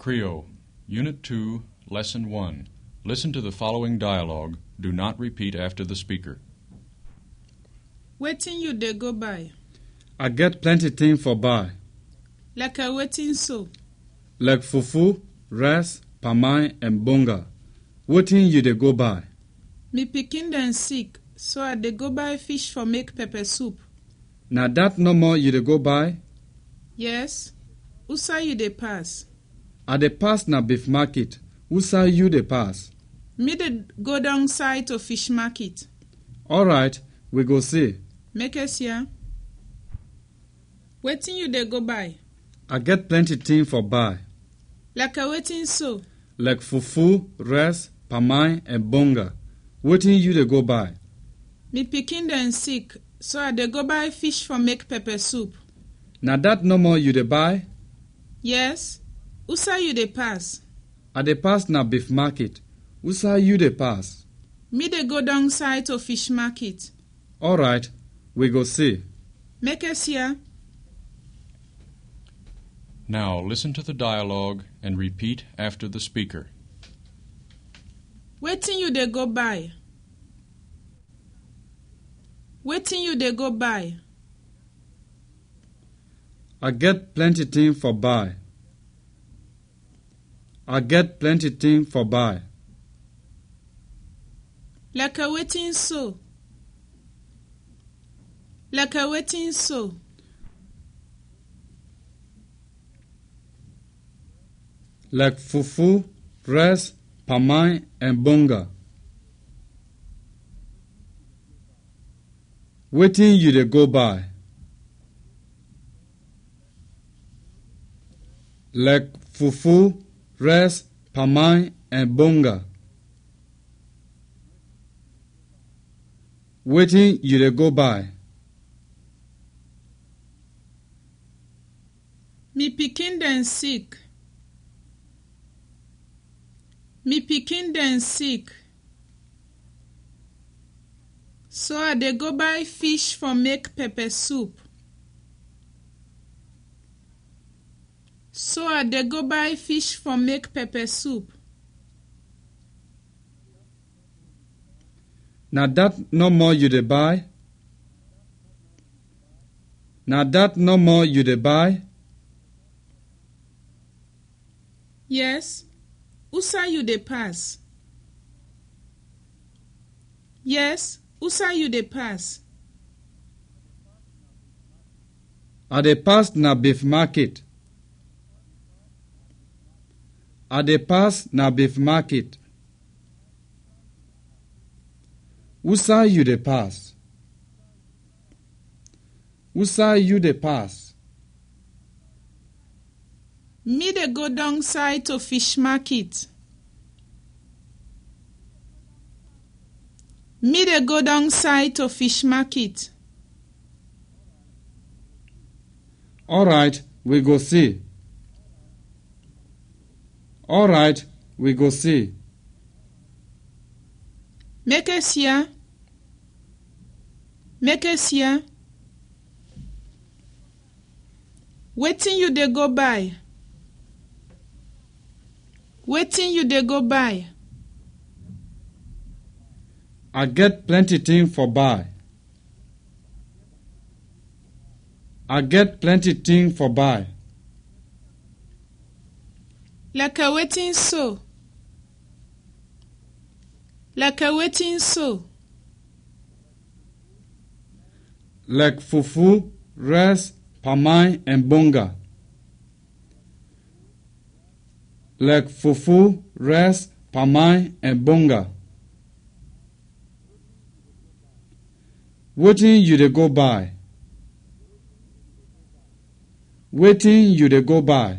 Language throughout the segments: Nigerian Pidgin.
Creole, Unit 2, Lesson 1. Listen to the following dialogue. Do not repeat after the speaker. wetin you dey go buy I get plenty thing for buy, like a wetin so like fufu, rice, pamai, and bonga. Wetin you dey go buy? me pikin dem sick so i dey go buy fish for make pepper soup Na that no more you dey go buy? yes usa you dey pass I dey pass na beef market. Who say you dey pass? me dey go down side to fish market All right, we go see. make us hear wetin you dey go buy I get plenty thing for buy, like a wetin so like fufu, rice, pamai, and bonga. Wetin you dey go buy? me pikin dem sick so i dey go buy fish for make pepper soup Na that no more you dey buy? yes usa you dey pass I dey pass na beef market. Who say you dey pass? me dey go down side to fish market All right, we go see. make us hear Now listen to the dialogue and repeat after the speaker. wetin you dey go buy wetin you dey go buy I get plenty thing for buy. I get plenty thing for buy. like a wetin so like a wetin so like fufu, rice, pamai, and bonga. Wetin you dey go buy? Like fufu, rice, pamai, and bonga. Wetin you dey go buy? me pikin dem sick me pikin dem sick so i dey go buy fish for make pepper soup so i dey go buy fish for make pepper soup Na that no more you dey buy? Na that no more you dey buy? yes usa you dey pass yes usa you dey pass I dey pass na beef market. I dey pass na beef market. Who say you dey pass? Who say you dey pass? me dey go down side to fish market me dey go down side to fish market All right, we go see. All right, we go see. make us hear make us hear wetin you dey go buy wetin you dey go buy I get plenty thing for buy. I get plenty thing for buy. like a wetin so like a wetin so like fufu, rice, pamai, and bonga. Like fufu, rice, pamai, and bonga. Wetin you dey go buy? Wetin you dey go buy?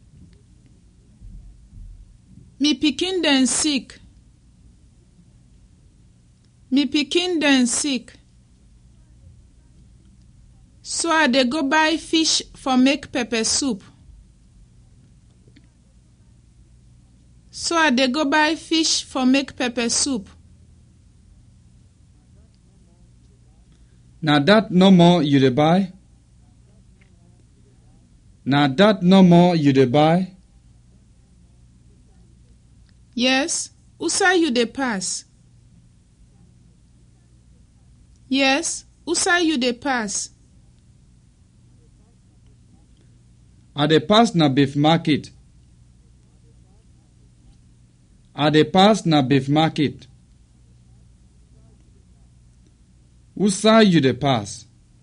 me pikin dem sick me pikin dem sick so i dey go buy fish for make pepper soup so i dey go buy fish for make pepper soup Na that no more you dey buy? Na that no more you dey buy? Yes, who side you dey pass? Yes, who side you dey pass? I dey pass na beef market. I dey pass na beef market. Who side you dey pass?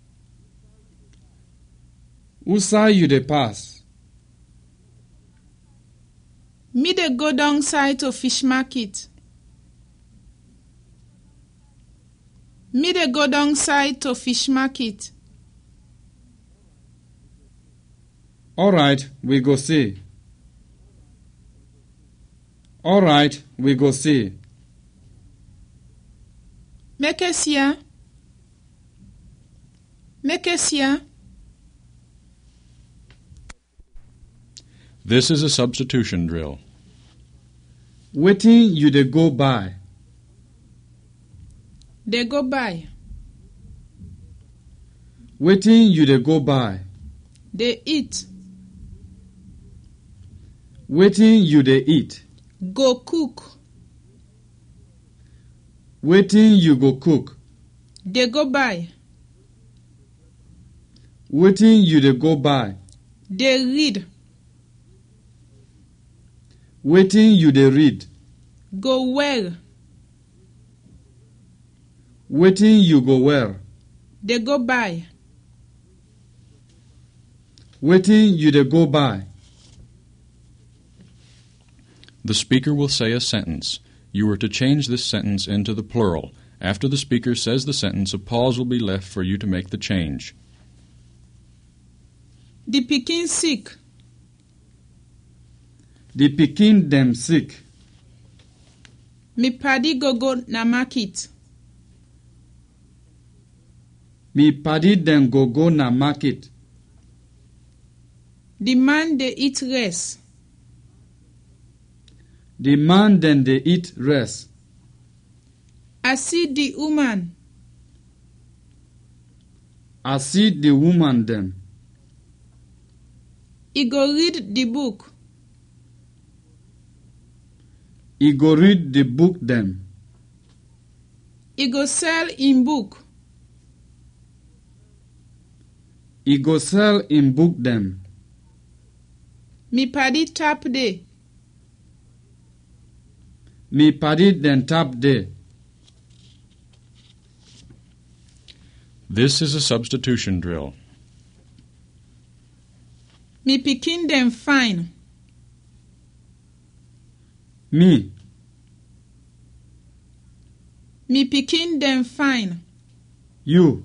Who side you dey pass? Me dey go down side to fish market. Me dey go down side to fish market. All right, we go see. All right, we go see. Make us here. Make us here. This is a substitution drill. Wetin you dey go buy? They go by. Wetin you dey go buy? They eat. Wetin you dey eat? Go cook. Wetin you go cook? They go by. Wetin you dey go buy? They read. Wetin you dey read? Go well. Wetin you go wear? They go by. Wetin you dey go buy? The speaker will say a sentence. You are to change this sentence into the plural. After the speaker says the sentence, a pause will be left for you to make the change. The pikin sick. The pikin dem sick. Me paddy go go na market. Me paddy dem go go na market. The man dey eat rice. The man dem dey eat rest. I see the woman. I see the woman dem. He go read the book. E go read the book dem. He go sell him book. E go sell im book dem. Me paddy tap dey. Me paddy dem tap there. This is a substitution drill. Me pikin dem fine. Me, Me pikin dem fine. you,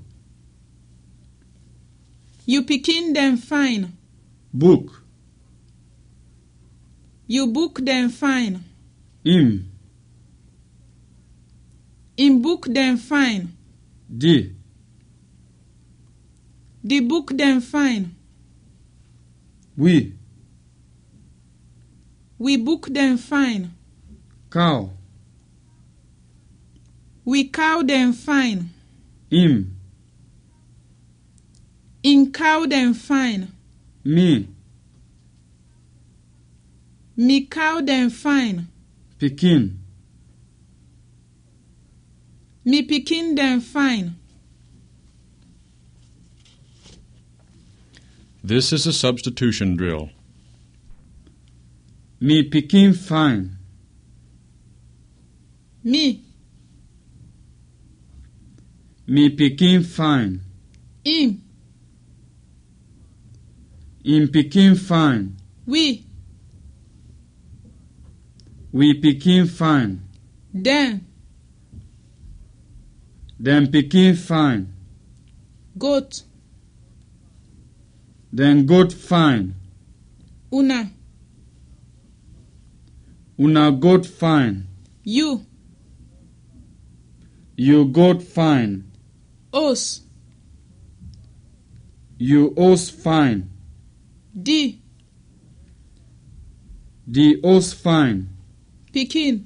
You pikin dem fine. book, You book dem fine. im, Him book dem fine. di, The book dem fine. we, We book dem fine. cow, We cow dem fine. im, In cow dem fine. me, Me cow dem fine. pikin, Me pikin dem fine. This is a substitution drill. me pikin fine, Me, me pikin fine, him, im pikin fine, we, we pikin fine, dem, dem pikin fine, goat, dem goat fine, una, una goat fine, you, you goat fine, us, you os fine, di, the os fine, pikin,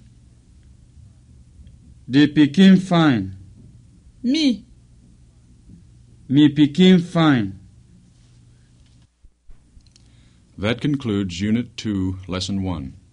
the pikin fine, me, me pikin fine. That concludes Unit 2, Lesson 1.